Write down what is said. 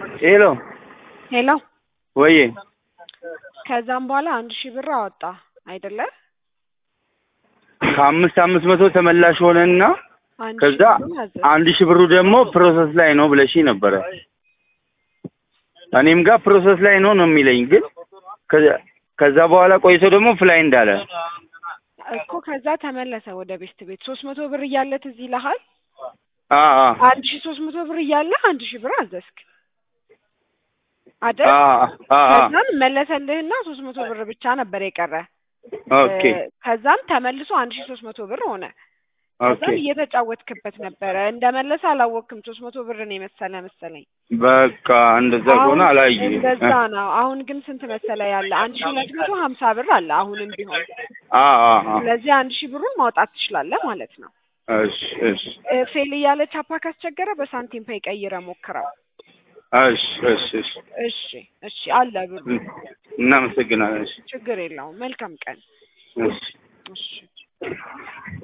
ሄሎ ሄሎ ወዬ ከዛም በኋላ አንድ ሺህ ብር አወጣ አይደለ? ከአምስት አምስት መቶ ተመላሽ ሆነና አንድ ከዛ ሺህ ብሩን አዘዝ። አንድ ሺህ ብሩ ደግሞ ፕሮሰስ ላይ ነው ብለሽ ነበረ። እኔም ጋር ፕሮሰስ ላይ ነው ነው የሚለኝ ግን ከዛ- ከዛ በኋላ ቆይቶ ደግሞ ፍላይ እንዳለ እኮ ከዛ ተመለሰ ወደ ቤስት ቤት ሶስት መቶ ብር እያለ ትዝ ይልሃል? አ አ አንድ ሺህ ሶስት መቶ ብር እያለ አንድ ሺህ ብር አዘዝክ አይደል? አ አ አ ከዛም መለሰልህና ሶስት መቶ ብር ብቻ ነበር የቀረ። ኦኬ እ፣ ከዛም ተመልሶ አንድ ሺህ ሶስት መቶ ብር ሆነ። ኦኬ ከዛም እየተጫወትክበት ነበረ። እንደመለሰ አላወቅክም። ሶስት መቶ ብር ነው የመሰለ መሰለኝ። በቃ እንደዛ ከሆነ አሁን አላየ እንደዛ ነው። አሁን ግን ስንት መሰለ ያለ አንድ ሺህ ሁለት መቶ ሀምሳ ብር አለ አሁንም ቢሆን። አ አ አ ስለዚህ አንድ ሺህ ብሩን ማውጣት ትችላለህ ማለት ነው። እሺ እሺ እ፣ ፌል እያለ ቻፓ ካስቸገረ በሳንቲም ፔይ ቀይረ ሞክረው። እሺ እሺ እሺ እሺ እሺ፣ አለ ብሩ። እናመሰግናለን። እሺ ችግር የለውም። መልካም ቀን። እሺ እሺ